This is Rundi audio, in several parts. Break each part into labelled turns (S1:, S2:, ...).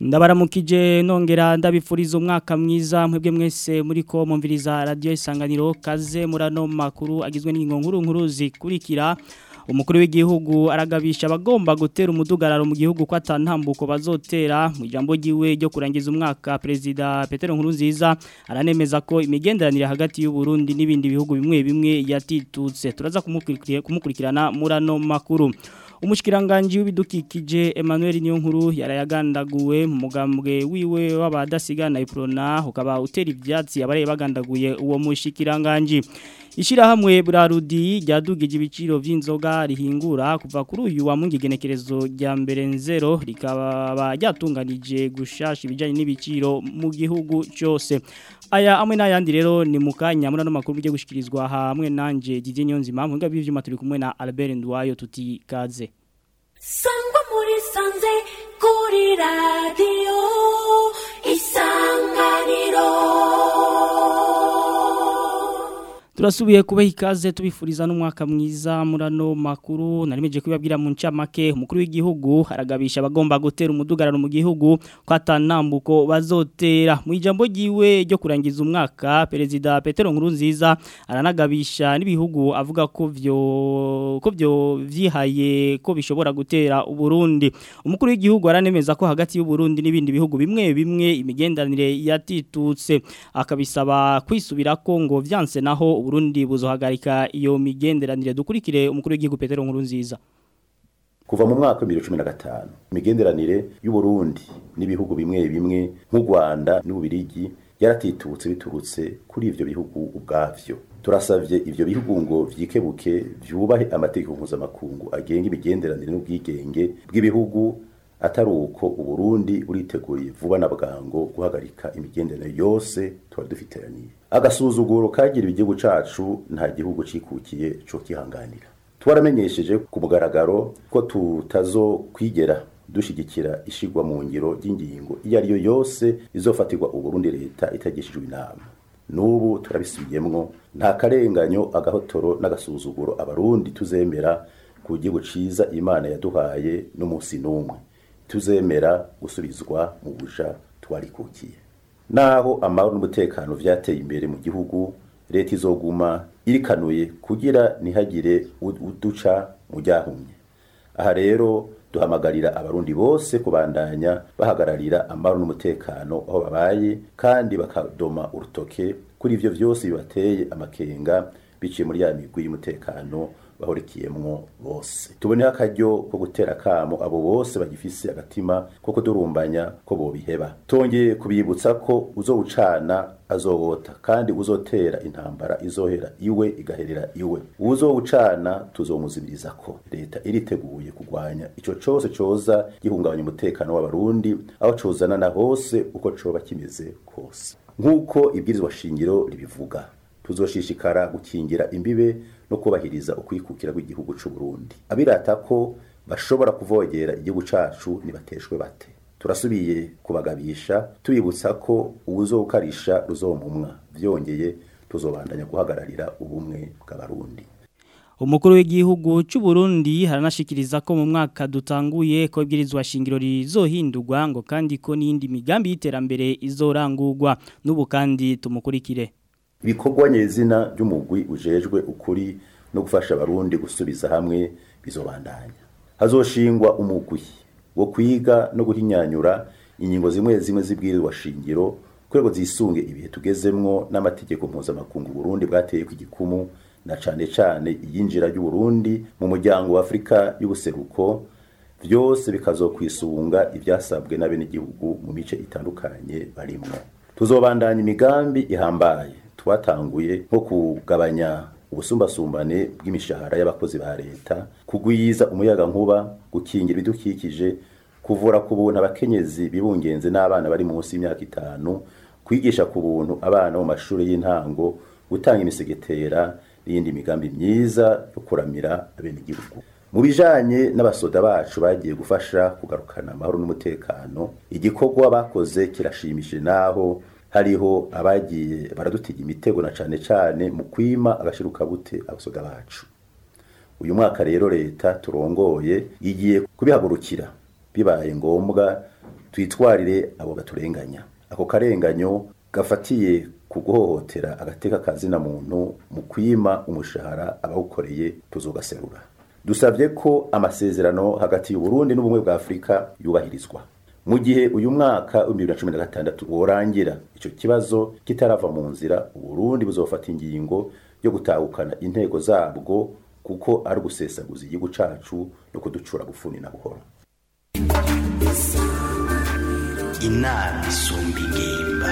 S1: ndabaramukije nongera ndabifuriza umwaka mwiza mwebwe mwese muri ko mumviriza radio isanganiro kaze murano makuru agizwe n'ingingo nkuru nkuru zikurikira umukuru w'igihugu aragabisha abagomba gutera umudugararo mu gihugu ko atantambuko bazotera mu ijambo ryiwe ryo kurangiza umwaka perezida Petero Nkurunziza aranemeza ko imigenderanire hagati y'u Burundi n'ibindi bihugu bimwe bimwe yatitutse turaza kumukurikirana murano makuru umushikiranganje w'ibidukikije Emmanuel Niyonkuru yarayagandaguwe mu mugambwe wiwe w'abadasigana iprona ukaba utera ivyatsi abareye bagandaguye uwo mushikiranganje Ishirahamwe Brarudi ryadugije ibiciro vy'inzoga rihingura kuva kuri uyu wa mungigenekerezo rya mbere nzero rikaba ryatunganije gushasha ibijanye n'ibiciro mu gihugu cyose aya amwe n'ayandi rero ni mukanya muri no makuru byo gushikirizwa hamwe nanje Didier Nyonzima mu ngabe by'ivyuma turi kumwe na Albert Ndwayo tuti kaze
S2: Sangwa muri sanze kuri radio isanganiro
S1: Turasubiye kubaha ikaze tubifuriza n'umwaka mwiza murano makuru narimeje kubabwira mu ncamake umukuru w'igihugu aragabisha abagomba gutera umudugararo mu gihugu ko atanambuko bazotera mu ijambo ryiwe ryo kurangiza umwaka perezida Petero Nkurunziza aranagabisha n'ibihugu avuga ko vyo ko vyo vyihaye ko bishobora gutera uburundi umukuru w'igihugu aranemeza ko hagati y'u Burundi n'ibindi bihugu bimwe bimwe imigendanire yatitutse akabisaba kwisubira ko ngo vyanse naho Burundi buzohagarika iyo migenderanire dukurikire umukuru w'igihugu Petero Nkurunziza
S3: kuva mu mwaka wa 2015 imigenderanire y'u Burundi n'ibihugu bimwe bimwe nk'u Rwanda n'ubirigi yaratitutse biturutse kuri ivyo bihugu ubwavyo turasavye ivyo bihugu ngo vyikebuke vyubahe amategeko mpuzamakungu agenga imigenderanire n'ubwigenge bw'ibihugu atari uko uburundi uriteguriye vuba na bwango guhagarika imigenderanire yose tuba dufiteraniye agasuzuguro kagira igihugu cacu nta gihugu cikukiye co kihanganira twaramenyesheje ku mugaragaro ko tutazokwigera dushigikira ishigwa mu ngiro ry'ingingo iyo ari yo yose izofatirwa uburundi leta itagishijwe inama n'ubu turabisubiyemwo nta karenganyo agahotoro n'agasuzuguro abarundi tuzemera ku gihugu ciza imana yaduhaye n'umunsi n'umwe tuzemera gusubizwa mu buja twarikukiye naho amahoro n'umutekano vyateye imbere mu gihugu leta izoguma irikanuye kugira ntihagire uduca mu ryahumye aha rero duhamagarira abarundi bose kubandanya bahagararira amahoro n'umutekano aho babaye kandi bakadoma urutoke kuri ivyo vyose bibateye amakenga biciye muri ya migwi y'umutekano bahurikiyemwo bose tuboneho akaryo ko gutera kamo abo bose bagifise agatima ko kudurumbanya ko bobiheba tongeye kubibutsa ko uzowucana azowota kandi uzotera intambara izohera iwe igaherera iwe uzowucana tuzomuzibiriza ko leta iriteguye kurwanya ico cose coza gihungabanya umutekano w'abarundi aho cozana na hose uko coba kimeze kose nk'uko ibwirizwa shingiro ribivuga tuzoshishikara gukingira imbibe no kubahiriza ukwikukira kw'igihugu c'u Burundi abirata ko bashobora kuvogera igihugu cacu nibateshwe bate turasubiye kubagabisha tubibutsa ko uwuzokarisha ruzomumwa vyongeye tuzobandanya guhagararira ubumwe bw'abarundi
S1: Umukuru w'igihugu cy'u Burundi haranashikiriza ko mu mwaka dutanguye ko ibwirizwa shingiro rizohindurwa ngo kandi ko n'indi migambi y'iterambere izorangurwa n'ubu kandi tumukurikire
S3: ibikorwa nyezina by'umugwi ujejwe ukuri no gufasha abarundi gusubiza hamwe bizobandanya hazoshingwa umugwi wo kwiga no guhinyanyura ingingo zimwe zimwe zibwirizwa shingiro kurego zisunge ibihe tugezemwo n'amategeko mpuzamakungu Burundi bwateye ku gikumu na cane cane iyinjira ry'u Burundi mu muryango wa Afrika y'ubuseruko vyose bikazokwisunga ivyasabwe n'abene igihugu mu mice itandukanye barimwo tuzobandanya imigambi ihambaye twatanguye nko kugabanya ubusumbasumbane bw'imishahara y'abakozi ba leta kugwiza umuyaga nkuba gukingira ibidukikije kuvura ku buntu abakenyezi bibungenze n'abana bari munsi y'imyaka itanu kwigisha ku buntu abana mu mashuri y'intango gutanga imisegetera n'iyindi migambi myiza yo kuramira abenegihugu mu bijanye n'abasoda bacu bagiye gufasha kugarukana amahoro n'umutekano igikorwa bakoze kirashimishije naho hariho abagiye baradutiga imitego na cane cane mu kwima agashiruka bute abasoda bacu uyu mwaka rero leta turongoye igiye kubihagurukira bibaye ngombwa twitwarire abo baturenganya ako karenganyo gafatiye ku guhohotera agateka kazina muntu mu kwima umushahara abawukoreye tuzogaserura dusabye ko amasezerano hagati y'uburundi n'ubumwe bwa afurika yubahirizwa mu gihe uyu mwaka wa bibiri na cumi na gatandatu worangira icyo kibazo kitarava mu nzira uburundi buzofata ingingo yo gutahukana intego zabwo kuko ari ugusesaguza igihugu cacu no kuducura gufuni na buhoro
S4: inama isumba ingimba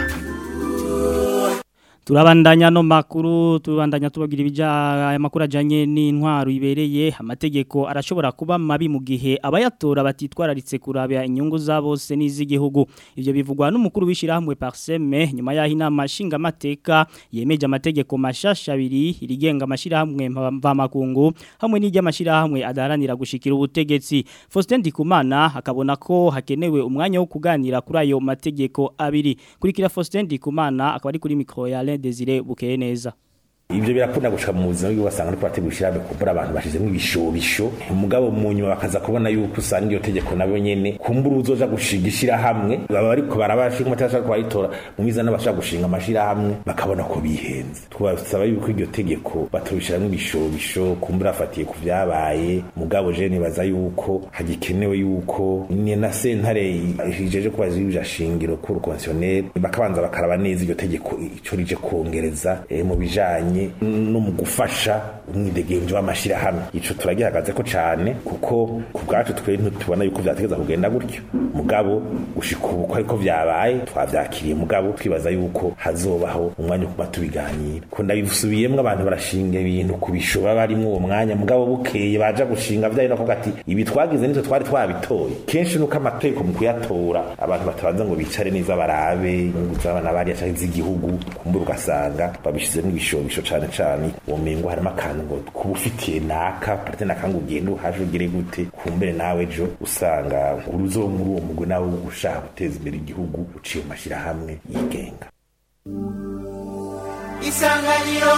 S1: turabandanya no makuru tubandanya tubagira ibija aya makuru ajanye n'intwaro ibereye amategeko arashobora kuba mabi mu gihe abayatora batitwararitse kurabya inyungu za bose n'iz'igihugu ivyo bivugwa n'umukuru w'ishirahamwe Parseme nyuma yaho inama nshinga amateka yemeje amategeko mashasha abiri irigenga amashirahamwe mvamakungu hamwe n'iry'amashirahamwe adaharanira gushikira ubutegetsi Faustin Ndikumana akabona ko hakenewe umwanya wo kuganira kuri ayo mategeko abiri kurikira Faustin Ndikumana akaba ari kuri micro ya Alain Desire bukeye neza
S5: Ibyo birakunda gushika mu buzima bwo basanga ariko bategushira kubura abantu bashizemo ibishobisho umugabo mu nyuma bakaza kubona yuko usanga iyo tegeko nabo nyene kumbura uzoja gushigishira hamwe baba ariko barabashinga amategeko kwayitora mu miza n'abashaka gushinga amashira hamwe bakabona ko bihenze twasaba yuko iryo tegeko batubishiramo ibishobisho kumbura afatiye ku vyabaye mugabo je nibaza yuko hagikenewe yuko ni na sentare ijeje kubaza ibija shingiro ku constitutionnel bakabanza bakaraba neza iryo tegeko ico rije kongereza eh, mu bijanye no mu gufasha umwidegemvyo w'amashirahamwe ico turagihagaze ko cane kuko ku bwacu twe ntitubona yuko vyategeza kugenda gutyo mugabo gushika ubu ko ariko vyabaye twavyakiriye mugabo twibaza yuko hazobaho umwanya wo kuba tubiganira ko ndabisubiyemwo abantu barashinga ibintu ku bishoba barimwo uwo mwanya mugabo bukeye baja gushinga vyayo no kuvuga ati ibi twagize nitwe twari twabitoye kenshi nuko amategeko mu kuyatora abantu batabanza ngo bicare neza barabe inyungu z'abana bariya canke z'igihugu kumbura ugasanga babishizemo ibishobisho cane cane womengo harimo akantu ngo kuba ufitiye naka parite naka ngo ugende uhaje ugire gute kumbere nawe ejo usanga uruzo muri uwo mugwi nawe ushaka guteza imbere igihugu uciye mu mashirahamwe yigenga
S4: isanganiro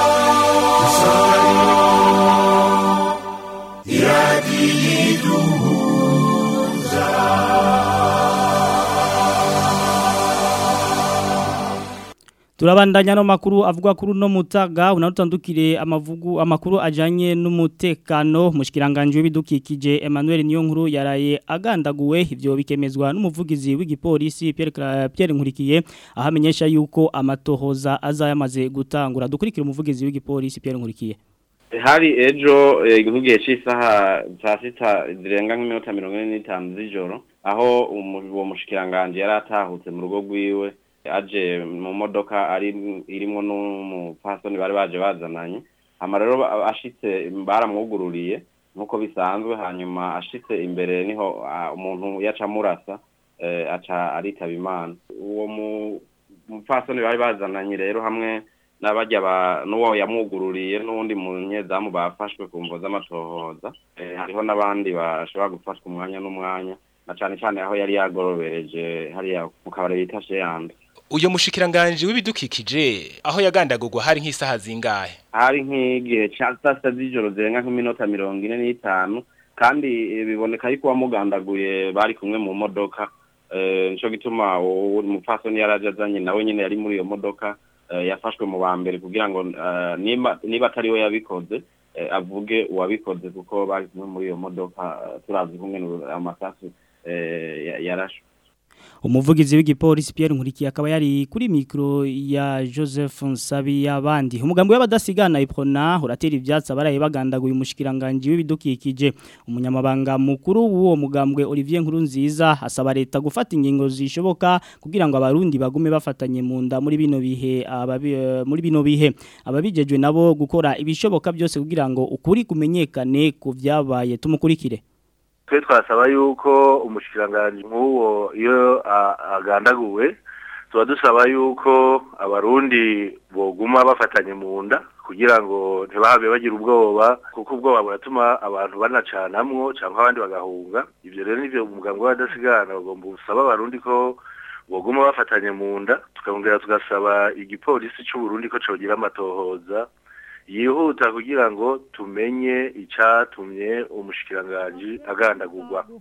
S1: Turabandanya no makuru avuga kuri no mutaga unarutandukire amavugu amakuru ajanye n'umutekano mushikiranganje w'ibidukikije Emmanuel Niyonkuru yaraye agandaguwe ivyo bikemezwa n'umuvugizi w'igipolisi Pierre Cla- Pierre Nkurikiye ahamenyesha yuko amatohoza azayamaze gutangura dukurikira umuvugizi w'igipolisi Pierre Nkurikiye
S6: hari ejo eh, nk'igihe cy'isaha saa sita zirenga nk'iminota mirongo ine n'itanu z'ijoro aho umu- uwo mushikiranganje yari atahutse mu rugo rwiwe aje mu modoka ari irimwo n'umupfasoni bari baje bazananye hama rero ba- ashitse baramwugururiye nk'uko bisanzwe hanyuma ashitse imbere niho ah, umuntu yaca amurasa eh, aca aritaba imana uwo mu- mupfasoni bari bazananye rero hamwe n'abajya ba n'uwo yamwugururiye n'uwundi munyezamu bafashwe ku mvo z'amatohoza eh, hariho n'abandi bashobora gufatwa umwanya n'umwanya na cane cane aho yari yagorobereje hariya mu kabari bita sheyanda
S7: uyo mushikiranganje w'ibidukikije aho yagandagurwa hari nk'isaha zingahe
S6: hari nk'igihe ca saa sita z'ijoro zirenga nk'iminota mirongo ine n'itanu kandi eh, biboneka yuko uwamugandaguye bari kumwe mu modoka eh, nico gituma uwo mupfasoni yari aje azanye nawe nyene yari muri iyo modoka eh, yafashwe mu ba mbere kugira ngo eh, niba niba atari we yabikoze eh, avuge uwabikoze kuko bari kumwe muri iyo modoka eh, turavye kumwe amasasu eh, ya- yarashwe
S1: umuvugizi w'igipolisi Pierre Nkurikiye akaba yari kuri mikro ya Joseph Nsabi yabandi umugambi w'abadasigana iprona uratera ivyatsi abaraye bagandaguye umushikiranganje w'ibidukikije umunyamabanga mukuru w'uwo mugambwe Olivier Nkurunziza asaba leta gufata ingingo zishoboka kugira ngo abarundi bagume bafatanye mu nda muri bino bihe ababi, eh, muri bino bihe ababijejwe nabo gukora ibishoboka byose kugira ngo ukuri kumenyekane ku vyabaye tumukurikire
S8: twe twasaba yuko umushikiranganji nk'uwo iyo a- agandaguwe tuba dusaba yuko abarundi boguma bafatanye mu nda kugira ngo ntibabe bagira ubwoba kuko ubwoba buratuma abantu banacanamwo cyangwa abandi bagahunga ibyo rero nivyo umugambi w'abadasigana bagomba gusaba abarundi ko boguma bafatanye mu nda tukongera tugasaba igipolisi c'uburundi ko cogira amatohoza yihuta kugira ngo tumenye icatumye umushikiranganji agandagurwa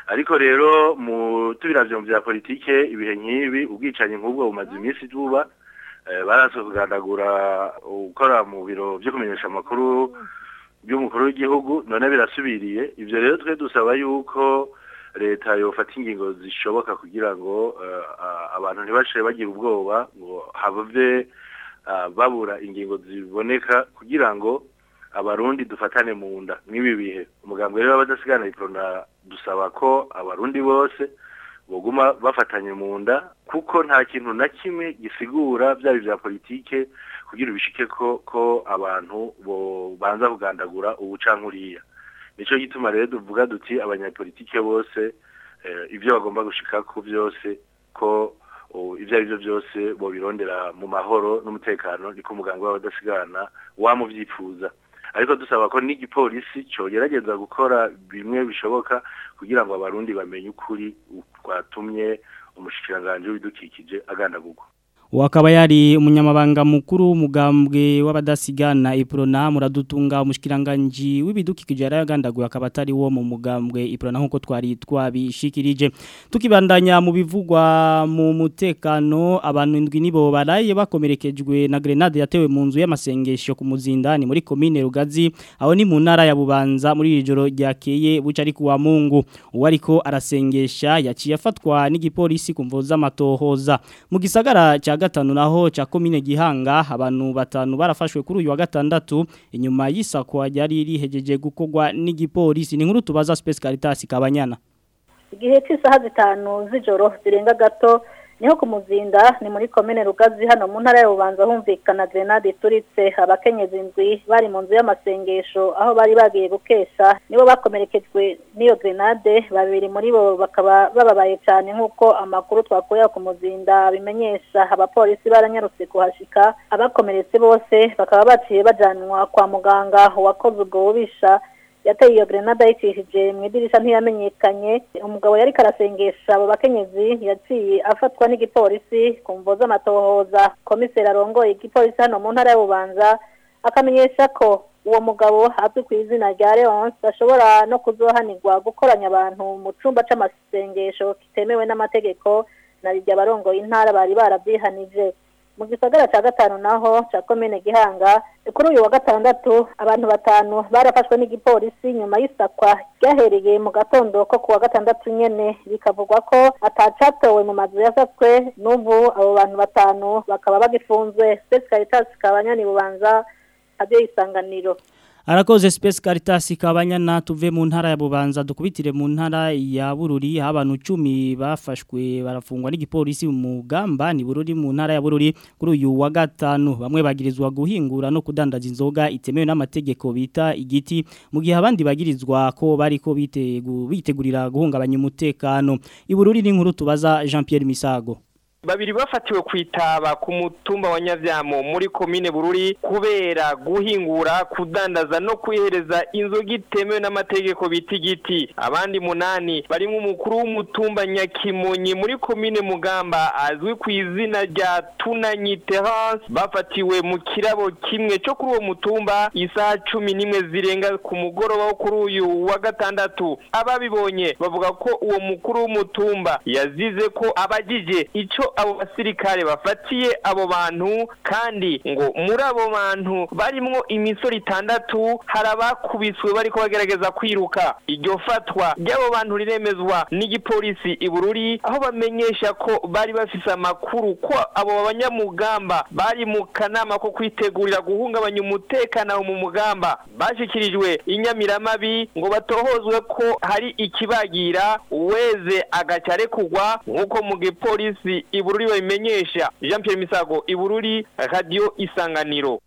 S8: ariko rero mu tubiravyo mu vya politike ibihe nk'ibi ubwicanyi nk'ubwo bumaze iminsi buba eh, baraso kugandagura ukora mu biro vyo kumenyesha amakuru by'umukuru w'igihugu none birasubiriye ivyo rero twe dusaba yuko leta yofata ingingo zishoboka kugira ngo eh, a- abantu ntibashire bagira ubwoba ngo have ah, babura ingingo ziboneka kugira ngo abarundi dufatane mu nda nk'ibi bihe umugambi rero w'abadasigana iprona dusaba ko abarundi bose boguma bafatanye mu nda kuko nta kintu na kimwe gisigura byaba ibya politike kugira ubishike ko ko abantu bo banza kugandagura ubucankuriya nico gituma rero tuvuga duti abanyapolitike bose eh, ibyo bagomba gushika ku byose ko o, ibyo ari byo byose bobirondera mu mahoro n'umutekano niko umuganga w'abadasigana wamuvyifuza ariko dusaba ko n'igipolisi cogerageza gukora bimwe bishoboka kugira ngo abarundi bamenye ukuri kwatumye umushikiranganji w'ibidukikije agandagurwa
S1: wakaba yari umunyamabanga mukuru w'umugambwe w'abadasigana iprona muradutunga umushikiranganje w'ibidukikije yaragandaguye akaba atari wo mu mugambwe iprona nkuko twari twabishikirije tukibandanya mu bivugwa mu mutekano abantu indwi nibo baraye bakomerekejwe na grenade yatewe mu nzu y'amasengesho ku muzindani muri commune Rugazi aho ni mu ntara ya Bubanza muri iri joro ryakeye buca ari kuwa Mungu uwariko arasengesha yaciye afatwa n'igipolisi kumvoza amatohoza mu gisagara cya gatanu naho cha komine gihanga abantu batanu barafashwe kuri uyu wa gatandatu inyuma y'isakwa ryari rihejeje gukogwa n'igipolisi ni nkuru tubaza Space Caritas kabanyana
S9: igihe cy'isaha zitanu z'ijoro zirenga gato niho ku muzinda ni muri komine rugazi hano mu ntara ya bubanza humvikana grenade ituritse abakenyezi indwi bari mu nzu y'amasengesho aho bari bagiye gukesha nibo bakomerekejwe n'iyo grenade babiri muri bo bakaba bababaye cyane nk'uko amakuru twakuye ku muzinda bimenyesha abapolisi baranyarutse kuhashika abakomeretse bose bakaba baciye bajanwa kwa muganga uwakoze ubwo bubisha yateye iyo grenade ayicishije mu idirisha ntiyamenyekanye umugabo yari karasengesha abo bakenyezi yaciye afatwa n'igipolisi ku mvo z'amatohoza komiseri arongoye igipolisi hano mu ntara y'ububanza akamenyesha ko uwo mugabo azwi ku izina rya leonce ashobora no kuzohanirwa gukoranya abantu mu cyumba c'amasengesho kitemewe n'amategeko na rijya abarongoye intara bari barabyihanije mu gisagara cya gatanu naho cya komine gihanga kuri uyu wa gatandatu abantu batanu barafashwe n'igipolisi nyuma y'isakwa ryahereye mu gatondo ko ku wa gatandatu nyene bikavugwa ko atacatowe mu mazu yasatswe n'ubu abo bantu batanu bakaba bagifunzwe Space Caritas kabanyani bubanza abyo isanganiro
S1: Arakoze Space Caritas kabanyana tuve mu ntara ya Bubanza dukubitire mu ntara ya Bururi abantu 10 bafashwe barafungwa n'igipolisi mu gamba ni Bururi mu ntara ya Bururi kuri uyu wa gatanu bamwe bagirizwa guhingura no kudandaza inzoga itemewe n'amategeko bita igiti mu gihe abandi bagirizwa ko bariko bitegu bitegurira guhungabanya umutekano ibururi ni nkuru tubaza Jean Pierre Misago
S10: babiri bafatiwe kwitaba ku mutumba wa Nyavyamo muri komine Bururi kubera guhingura kudandaza no kwihereza inzoga itemewe n'amategeko bita igiti abandi munani barimo umukuru w'umutumba Nyakimonyi muri komine Mugamba azwi ku izina rya Tunanyi Terence bafatiwe mu kirabo kimwe cyo kuri uwo mutumba isaha cumi n'imwe zirenga ku mugoroba wo kuri uyu wa gatandatu ababibonye bavuga ko uwo mukuru w'umutumba yazize ko abagije ico abo basirikare bafatiye abo bantu kandi ngo muri abo bantu barimwo imisoro itandatu hari abakubiswe bariko bagerageza kwiruka iryo fatwa ry'abo bantu riremezwa n'igipolisi i Bururi aho bamenyesha ko bari bafise amakuru ko abo banyamugamba bari mu kanama ko kwitegurira guhungabanya umutekano aho mu mugamba bashikirijwe inyamiramabi ngo batohozwe ko hari ikibagira uweze agaca arekugwa nk'uko mu gipolisi i Bururi babimenyesha Jean Pierre Misago i Bururi radio isanganiro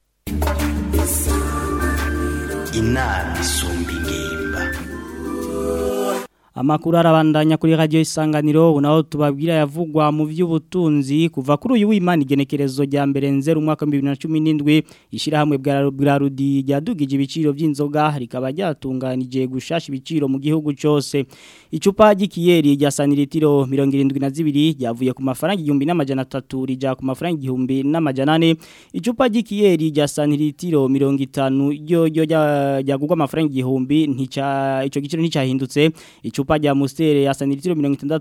S4: inama isumba ingimba
S1: Amakuru arabandanya kuri radio isanganiro unaho tubabwira yavugwa mu by'ubutunzi kuva kuri uyu w'Imana igenekerezo rya mbere nzero umwaka 2017 ishirahamwe bwa Rudi ryadugije ibiciro by'inzoga rikaba ryatunganije gushasha ibiciro mu gihugu cyose icupa ry'ikiyeri rya sanilitiro 72 ryavuye ku mafaranga 1300 rija ku mafaranga 1400 icupa ry'ikiyeri rya sanilitiro 50 ryo ryo ryagugwa amafaranga 1000 ntica ico giciro nticahindutse icupa icupa rya Mustere ya sanitiro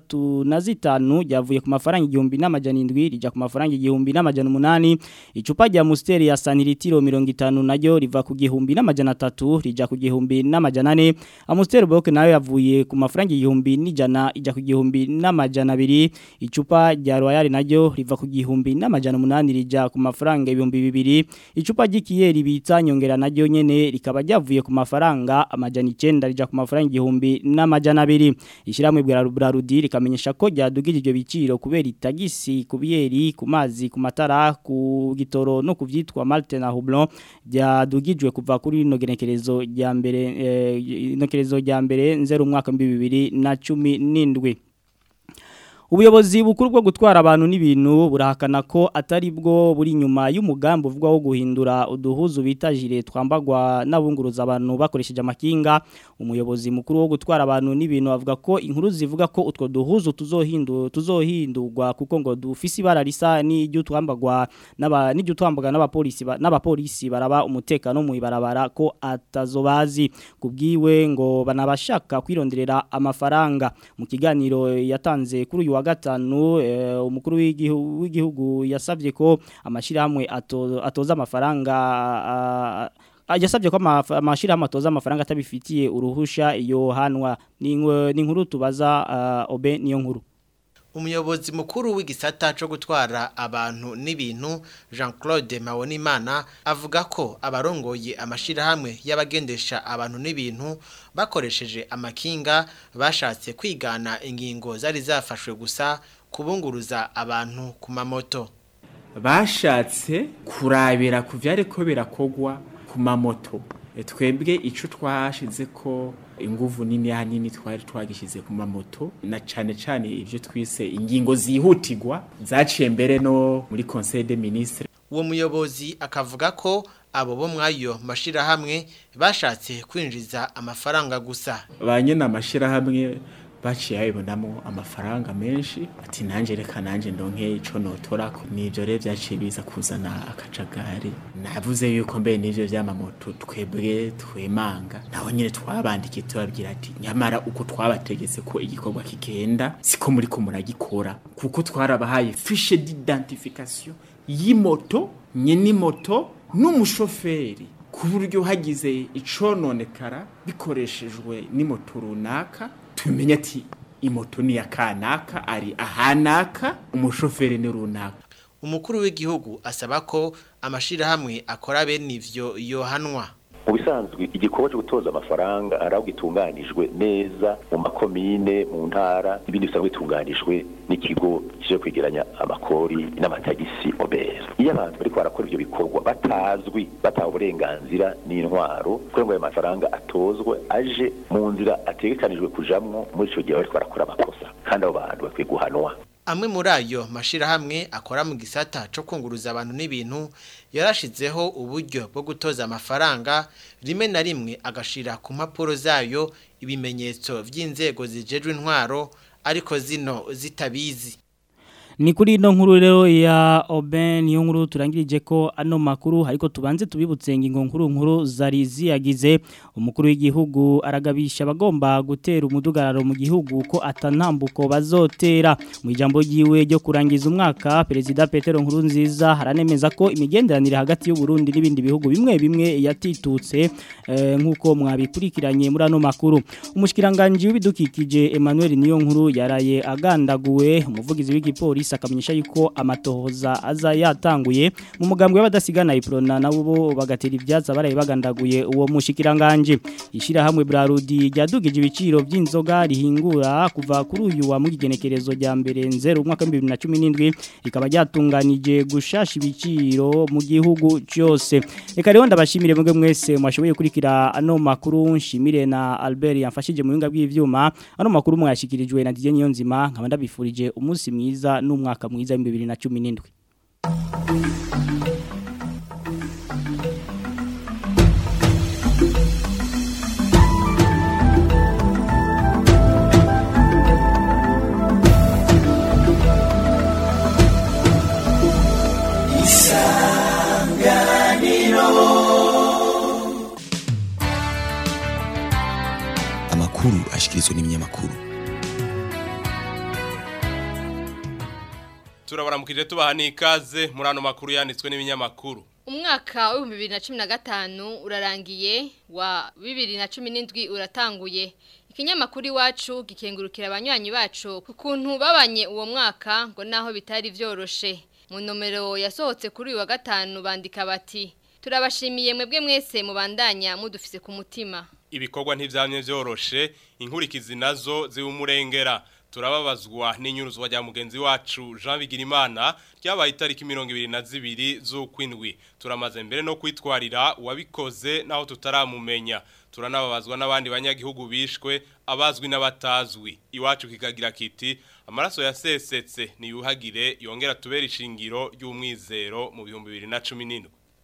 S1: 65 ryavuye ku mafaranga igihumbi n'amajana 7 rija ku mafaranga igihumbi n'amajana 8 icupa rya Mustere ya sanitiro 50 naryo riva ku gihumbi n'amajana 3 rija ku gihumbi n'amajana 4 Amusteri Boke nayo yavuye ku mafaranga igihumbi n'ijana ija ku gihumbi n'amajana 2 icupa rya Royal naryo riva ku gihumbi n'amajana 8 rija ku mafaranga ibihumbi 2 icupa ry'ikiyeri bita nyongera naryo nyene rikaba ryavuye ku mafaranga amajana 9 rija ku mafaranga igihumbi n'amajana 2 ishiramwe bwa Brarudi rikamenyesha ko ryadugije ibyo biciro kubera itagisi ku biyeri ku mazi ku matara ku gitoro no kuvyitwa Malte na Hublon ryadugijwe kuva kuri no genekerezo rya mbere eh, inokerezo rya mbere nzero umwaka 2017 Ubuyobozi bukuru bwo gutwara abantu n'ibintu burahakana ko atari bwo buri nyuma y'umugambi uvugwa wo guhindura uduhuzu bita jire twambagwa n'abunguruza abantu bakoresheje amakinga umuyobozi mukuru wo gutwara abantu n'ibintu avuga ko inkuru zivuga ko utwo duhuzu tuzohindu tuzohindurwa kuko ngo dufise ibara risa n'iryo twambagwa n'aba n'iryo twambagwa n'abapolisi n'abapolisi baraba umutekano mu ibarabara ko atazobazi kubwiwe ngo banabashaka kwironderera amafaranga mu kiganiro yatanze kuri uyu wa gatanu eh, umukuru w'igihugu yasavye ko amashirahamwe ato, atoza amafaranga yasabye ko amashirahamwe atoza amafaranga atabifitiye uruhusha iyo hanwa ni inkuru tubaza uh, obe niyo nkuru
S11: umuyobozi mukuru w'igisata cyo gutwara abantu n'ibintu jean claude Mawonimana avuga ko abarongoye amashirahamwe y'abagendesha abantu n'ibintu bakoresheje amakinga bashatse kwigana ingingo zari zafashwe gusa kubunguruza abantu ku mamoto
S12: bashatse kurabira ku byari ko birakogwa ku mamoto twebwe icyo twashize ko inguvu nini hanini twari twagishyize ku mamoto na cyane cyane ibyo twise ingingo zihutirwa zaciye mbere no muri conseil des ministres
S11: uwo muyobozi akavuga ko abo bo mwayo mashirahamwe bashatse kwinjiza amafaranga gusa
S12: ba nyine amashirahamwe baciye babibonamo amafaranga menshi ati nanjye reka nanjye ndonke icyo notora nibyo rero byaciye biza kuzana akajagari navuze yuko mbere n'ibyo by'amamoto twebwe twemanga naho nyine twabandikiye tubabwira ati nyamara uko twabategetse ko igikorwa kigenda siko muri ko muragikora kuko twarabahaye fishe d'identification y'imoto nyine moto n'umushoferi ku buryo hagize icononekara bikoreshejwe n'imoto runaka tumenye ati imoto ni ya kanaka ari ahanaka umushoferi ni runaka
S11: umukuru w'igihugu asaba ko amashirahamwe akora bene ivyo yohanwa
S3: mu bisanzwe igikorwa cyo gutoza amafaranga ari aho gitunganijwe neza mu makomine mu ntara ibindi bisanzwe bitunganijwe n'ikigo kije kwegeranya amakori n'amatagisi obera iyo abantu bariko barakora ivyo bikorwa batazwi bataha uburenganzira n'intwaro kugira ngo ayo mafaranga atozwe aje mu nzira ategekanijwe kujamwo muri ico gihe bariko barakora amakosa kandi abo bantu bakwiye guhanwa
S11: amwe muri ayo mashirahamwe akora mu gisata cyo kunguruza abantu n'ibintu yarashizeho uburyo bwo gutoza amafaranga rimwe na rimwe agashira ku mpapuro zayo ibimenyetso by'inzego zijejwe intwaro ariko zino zitabizi
S1: ni kuri ino nkuru rero ya Oben niyo nkuru turangirije ko ano makuru ariko tubanze tubibutse ingingo nkuru nkuru zari ziyagize umukuru w'igihugu aragabisha abagomba gutera umudugararo mu gihugu ko atanambuko bazotera mu ijambo ryiwe ryo kurangiza umwaka perezida Petero nkuru nziza haranemeza ko imigenderanire hagati y'u Burundi n'ibindi bihugu bimwe bimwe yatitutse eh, nkuko mwabikurikiranye muri ano makuru umushikiranganje w'ibidukikije Emmanuel niyo nkuru yaraye agandaguwe umuvugizi w'igipolisi akamenyesha yuko amatohoza aza yatanguye mu mugambwe w'abadasigana iprona nabo bagatera ivyatsi baraye bagandaguye uwo mushikiranganje ishira hamwe Brarudi ryadugije ibiciro by'inzoga rihingura kuva kuri uyu wa mugigenekerezo rya mbere nzero umwaka 2017 rikaba ryatunganije gushasha ibiciro mu gihugu cyose reka rero ndabashimire mwebwe mwese mwashoboye kurikira ano makuru nshimire na Albert yamfashije mu binga bw'ivyuma ano makuru mwashikirijwe na Didier Niyonzima nkaba ndabifurije umunsi mwiza n'umwaka mwiza wa 2017
S13: amakuru amakuru ashikirizwa n'ibinyamakuru
S14: turabaramukije tubaha n'ikaze muri ano makuru yanditswe n'ibinyamakuru
S15: umwaka w'ibihumbi bibiri na cumi na gatanu urarangiye wa bibiri na cumi n'indwi uratanguye ikinyamakuru iwacu gikengurukira abanywanyi bacu ku kuntu babanye uwo mwaka ngo naho bitari byoroshe mu nomero yasohotse kuri uyu wa gatanu bandika bati turabashimiye mwebwe mwese mubandanya mudufise ku mutima
S14: ibikorwa ntivyamye vyoroshe inkurikizi nazo ziwumurengera turababazwa n'inyuruzwa rya mugenzi wacu Jean Bigirimana ryabaye itariki 22 z'ukwindwi turamaze mbere no kwitwarira uwabikoze naho tutaramumenya turanababazwa n'abandi banyagihugu bishwe abazwi n'abatazwi iwacu kikagira kiti amaraso yasesetse niyuhagire yongera tubera ishingiro ry'umwizero mu 2017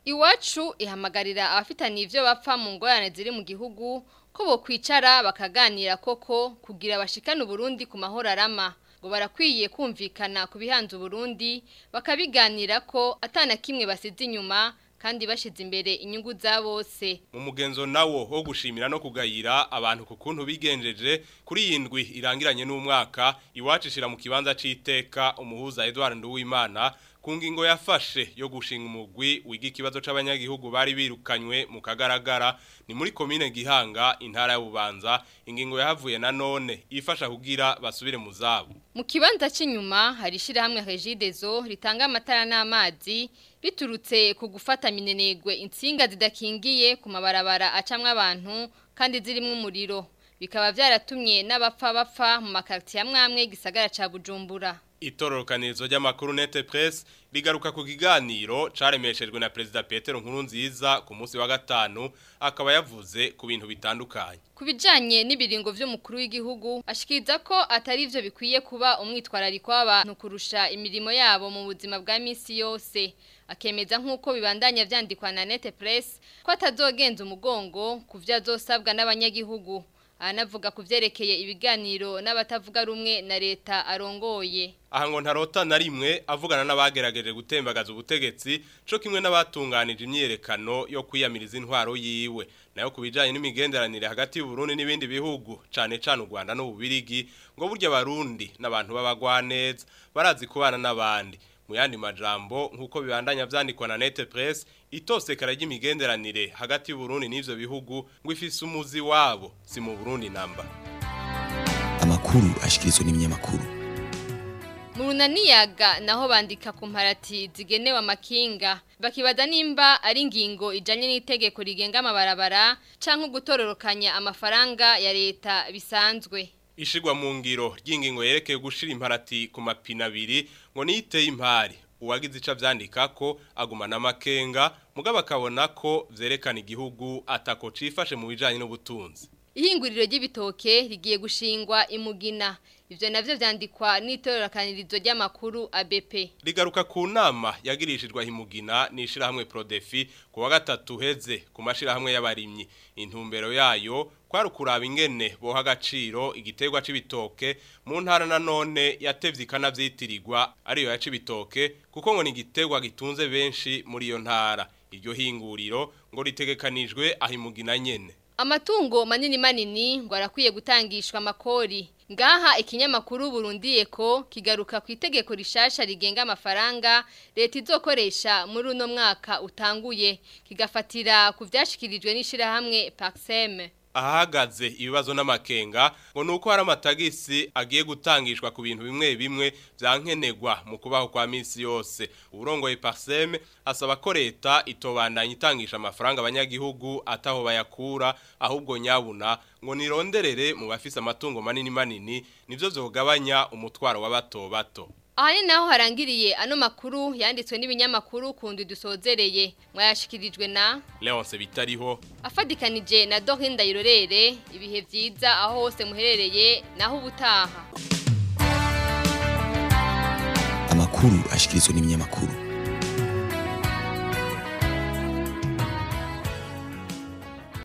S15: Iwacu ihamagarira abafitaniye ivyo bapfa mu ngorane ziri mu gihugu ko bo kwicara bakaganira koko kugira bashikane Burundi ku mahoro arama ngo barakwiye kumvikana ku bihanze Burundi bakabiganira ko atana kimwe basize inyuma kandi bashize imbere inyungu za bose
S14: mu mugenzo nawo wo gushimira no kugayira abantu ku kuntu bigenjeje kuri yindwi irangiranye n'umwaka iwacu ishira mu kibanza c'iteka umuhuza Edouard Nduwimana ku ngingo yafashe yo gushinga umugwi wiga ikibazo c'abanyagihugu bari birukanywe mu kagaragara ni muri komine Gihanga intara ya Bubanza ingingo yahavuye na none ifasha kugira basubire mu zabo
S15: mu kibanza cy'inyuma hari shirahamwe Regidezo ritanga amatara n'amazi biturutse ku gufata minenegwe insinga zidakingiye ku mabarabara acamwe abantu kandi zirimo umuriro bikaba byaratumye n'abapfa bapfa mu makarti ya mwamwe gisagara ca Bujumbura
S14: itororokanirizo ry'amakuru nete press rigaruka ku kiganiro caremeshejwe na Perezida Petero Nkurunziza ku munsi wa gatanu akaba yavuze ku bintu bitandukanye
S15: ku bijanye n'ibiringo vy'umukuru w'igihugu ashikiriza ko atari ivyo bikwiye kuba umwitwarariko w'abantu kurusha imirimo yabo mu buzima bwa misi yose akemeza nk'uko bibandanya vyandikwa na nete press ko atazogenza umugongo ku vyo azosabwa n'abanyagihugu anavuga ku vyerekeye ibiganiro n'abatavuga rumwe na leta arongoye
S14: aha ngo ntarota na rimwe avugana n'abagerageje gutembagaza ubutegetsi co kimwe n'abatunganije imyiyerekano yo kwiyamiriza intwaro yiwe nayo kubijanye n'imigenderanire hagati y'u Burundi n'ibindi bihugu cane cane u Rwanda n'ububirigi ngo burya barundi n'abantu babagwaneza barazi kubana n'abandi mu yandi majambo nkuko bibandanya vyandikwa na Nete Press itosekara ry'imigenderanire hagati y'u Burundi n'ivyo bihugu ngo ifise umuzi wabo si mu Burundi namba
S13: amakuru ashikirizwa n'ibinyamakuru
S15: mu runaniyaga naho bandika ku mparati zigenewe amakinga bakibaza nimba ari ingingo ijanye n'itegeko rigenga amabarabara canke gutororokanya amafaranga ya leta bisanzwe
S14: ishigwa mu ngiro ry'ingingo yerekeye gushira imparati ku mapina abiri ngo niyiteye impari uwagize ica vyandika ko agumana amakenga mugabo akabona ko vyerekana igihugu atako cifashe mu bijanye n'ubutunzi
S15: ihinguriro ry'ibitoke rigiye gushingwa imugina ivyo navyo vyandikwa n'itorokanirizo ry'amakuru ABP
S14: rigaruka ku nama yagirishijwe himugina nishira hamwe Prodefi ku wa gatatu heze ku mashira hamwe y'abarimyi intumbero yayo kwari kuraba ingene boha agaciro igiterwa c'ibitoke mu ntara na none yatevye ikanavyitirirwa ariyo ya c'ibitoke kuko ngo ni igiterwa gitunze benshi muri iyo ntara iryo hinguriro ngo ritegekanijwe ahimugina nyene
S15: Amatungo manini manini ngo arakwiye gutangishwa amakori. Ngaha ikinyamakuru Burundi ko kigaruka ku itegeko rishasha rigenga amafaranga leta izokoresha muri uno mwaka utanguye kigafatira ku vyashikirijwe n'ishira hamwe Paxem.
S14: ahagaze ibibazo n'amakenga ngo nuko hari amatagisi agiye gutangishwa ku bintu bimwe bimwe byankenegwa mu kubaho kwa misi yose uburongoye Parsem asaba ko leta itobandanya itangisha amafaranga abanyagihugu ataho bayakura ahubwo nyabuna ngo nironderere mu bafise amatungo manini manini nivyo vyogabanya umutwaro w'abato bato
S15: Aha ni naho harangiriye ano makuru yanditswe n'ibinyamakuru kundi dusozereye mwayashikirijwe na
S14: Leonce bitariho
S15: afadikanije na Dorinda Irorere ibihe vyiza aho hose muherereye naho ubutaha
S13: amakuru ashikirizwa n'ibinyamakuru